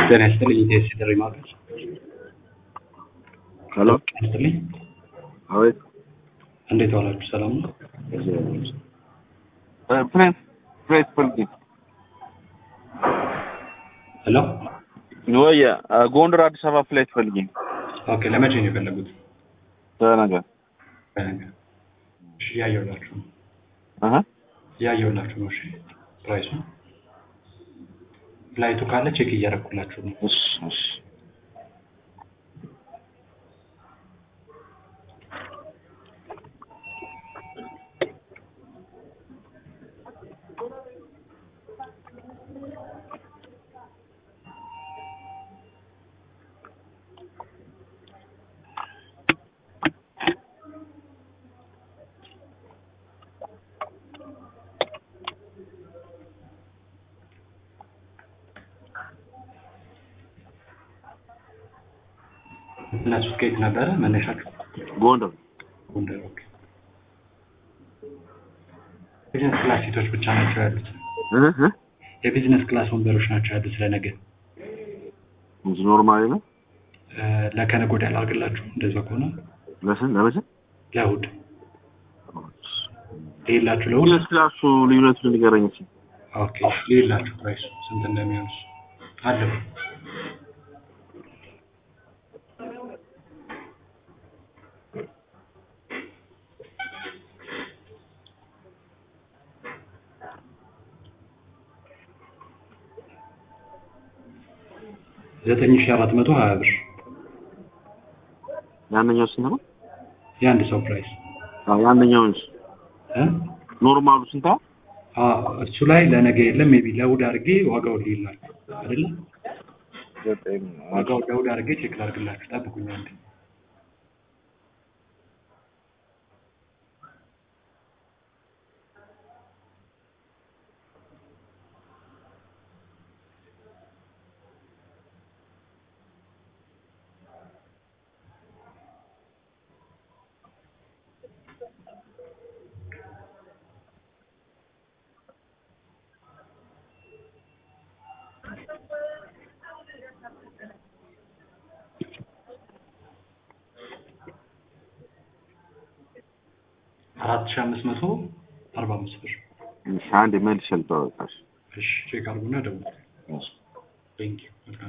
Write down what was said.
ጤና ይስጥልኝ ኢቴስ ጥሪ ማድረግ ሄሎ ጤና ይስጥልኝ አቤት እንዴት ዋላችሁ ሰላም ነው ፕሬስ ፕሬስ ፈልጊ ሄሎ ወይ ጎንደር አዲስ አበባ ፍላይት ፈልጊ ኦኬ ለመቼ ነው የፈለጉት ተነገ በነገ እሺ እያየሁላችሁ ነው አሀ እያየሁላችሁ ነው እሺ ፕራይሱ ፍላይቱ ካለ ቼክ እያደረኩላችሁ ነው እሺ እሺ እነሱ ከየት ነበረ መነሻችሁ ጎንደር ጎንደር ኦኬ ቢዝነስ ክላስ ሴቶች ብቻ ናቸው ያሉት እህ እህ የቢዝነስ ክላስ ወንበሮች ናቸው ያሉት ለነገ እንጂ ኖርማሊ ነው እ፣ ለከነገ ወዲያ ላድርግላችሁ እንደዛ ከሆነ ለስን ለመቼ ለእሑድ ሌላችሁ ለእሑድ ሁለት ክላሱ ልዩነቱን ንገረኝ እስኪ ኦኬ ሌላችሁ ፕራይሱ ስንት እንደሚሆን እሱ አለው ዘጠኝ ሺህ አራት መቶ ሀያ ብር ያንኛው ስንት ነው የአንድ ሰው ፕራይስ አዎ ያንኛውን እ? ኖርማሉ ስንት ነው አ እሱ ላይ ለነገ የለም ሜቢ ለእሑድ አድርጌ ዋጋውን ሊላችሁ አይደለ ዘጠኝ ዋጋውን ለእሑድ አድርጌ ቼክ ላድርግላችሁ ጠብቁኝ አንዴ አራት ሺህ አምስት መቶ አርባ አምስት ብር እሺ አንዴ መልሼ ልጠወቃሽ እሺ ቼክ አድርጉና ደውሉ እሺ ቴንኪው መልካም